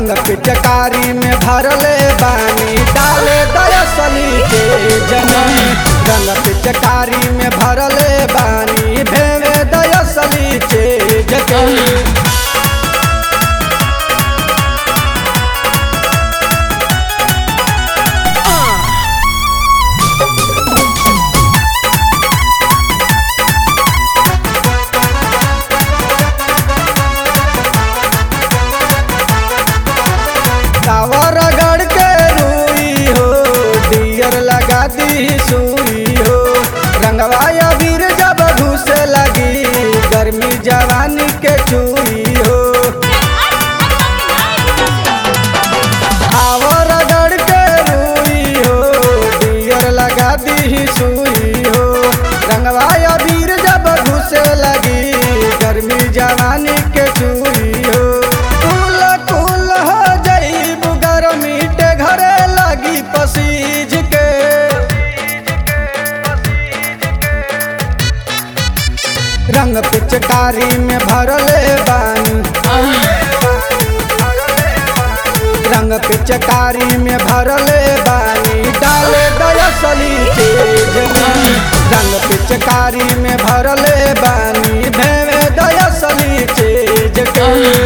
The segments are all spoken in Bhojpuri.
रंग पिचकारी में भरले बानी डाले दयसली के जमी रंग पिचकारी में भरले बानी भेवे दयसली के जमी टावर गढ़ के रूई हो डियर लगा दी सुई हो रंगवा अबीर जब घुसे लगी गर्मी जवानी के चूई हो टावर गढ़ के रूई हो डियर लगा दी सुई हो रंगवा अबीर जब घुसे लगी गर्मी जवानी के चूई हो कुल कुल हो जईब गर्मी के घरे लगी पसीज के रंग पिचकारी में भरले बानी रंग पिचकारी में भरले बानी डाले दयसली तेज में रंग पिचकारी में भरले बानी भेवे दयसली तेज के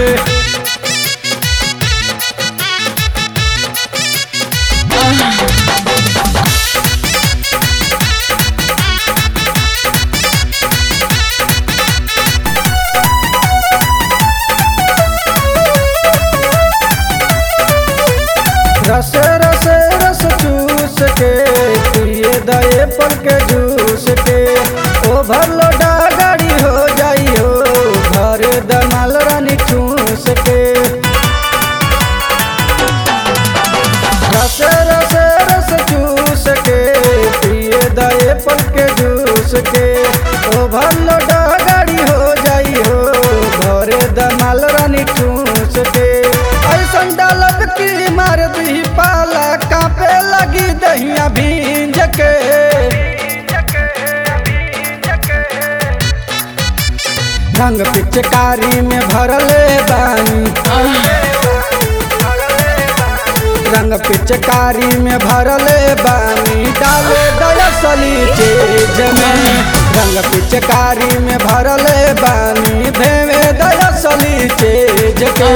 रस रस रस चूस के पिए दए पल के जूस के ओ भरलो गाड़ी हो जाई हो घर दमाल रानी चूस के रस रस रस चूस के पिए दए पल के जूस के ओ भरलो गाड़ी हो जाई हो घर दमाल रानी चूस के ऐसन डालब की मार दी पाला कापे लगी दहिया भींज के रंग पिचकारी में भरले बानी रंग पिचकारी में भरले बानी डाले दयसली तेज में रंग पिचकारी में भरले बानी भेवे दयसली तेज के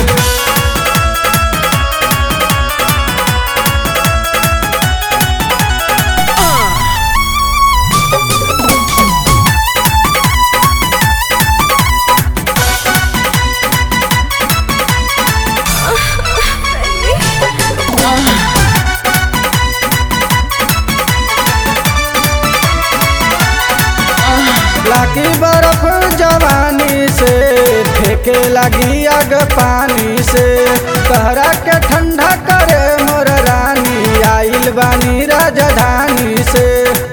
लागी बर्फ जवानी से फेंके लगी अग पानी से कहरा के ठंडा करे मोर रानी आइल बानी राजधानी से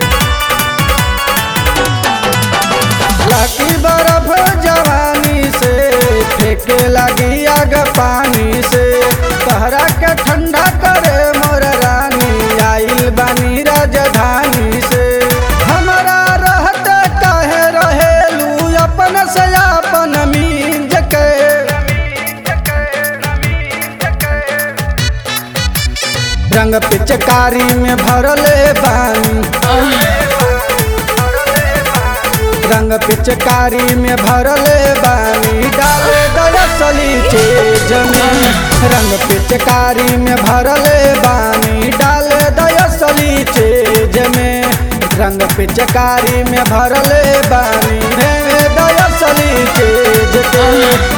लागी बर्फ जवानी से फेंके लगी अग पानी से कहरा के ठंडा करे मोर रानी आइल बानी राजधानी से हमारा रहते काहे रहेलू अपन से अपन मींज के रंग पिचकारी में भरले बानी रंग पिचकारी में भरले बानी डाले दयसली तेज में रंग पिचकारी में भरले बानी डाले दयसली तेज में रंग पिचकारी में भरले बानी भेवे दयसली तेज के